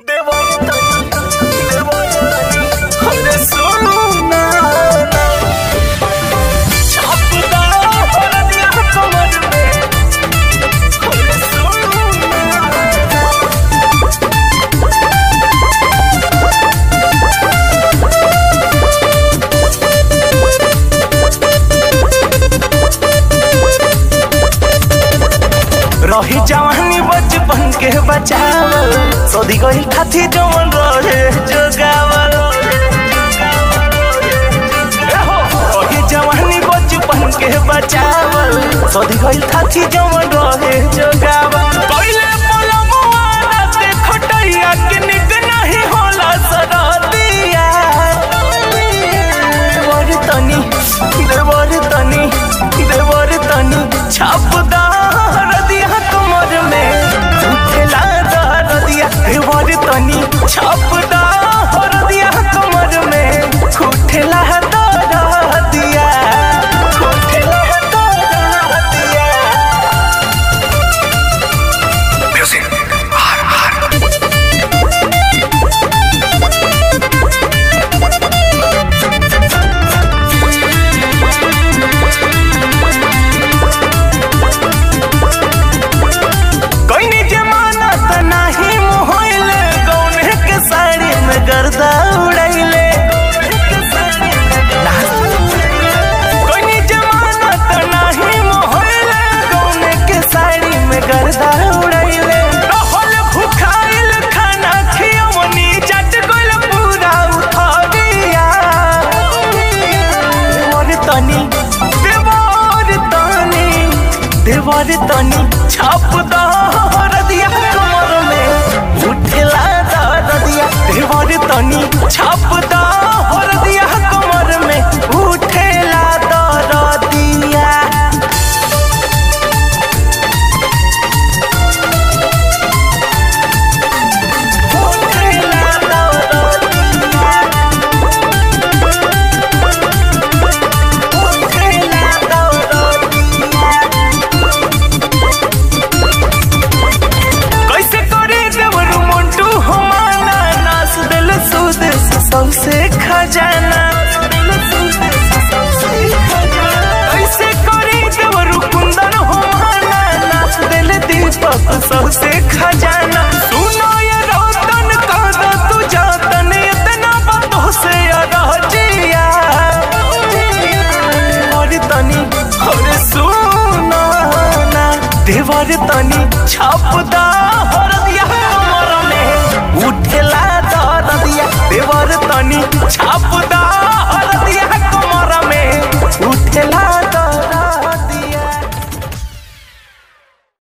रही जवानी बचपन के बचावल सदी गई खाती जवन रहे जोगावल एहो, रही जवानी बचपन के बचावल सदी गई खाती जवन रहे जोगावल पहिले पलमुआ राते खटैया के निक नहीं होला सरदिया देवर तनी देवर तनी देवर तनी छाप दर दिया कमर में उठला दर दिया देवर तनी छाप दर दिया कमर में उठला दर दिया उठला दर दिया कोई जमाना त नाही मोहले गौने के साड़ी में गर्दा उड़ैले कोई जमाना त नाही मोहले गौने के साड़ी में गर्दा उड़ैले रहल भुखाइल खाना खियवनी जट गइल पूरा उठरिया देवर तनी देवर तनी देवर तनी छाप दर दिया कमर में उठला दर दिया देवर तनी छाप दर दिया कमर में उठला दर दिया उठला दर दिया उठला दर दिया कैसे करे देवरू मोंटू हमारा नास दिल सुदेश सबसे खजाना कैसे करे देवरू कुंदन हमारा नास दिल दीपक सबसे खजाना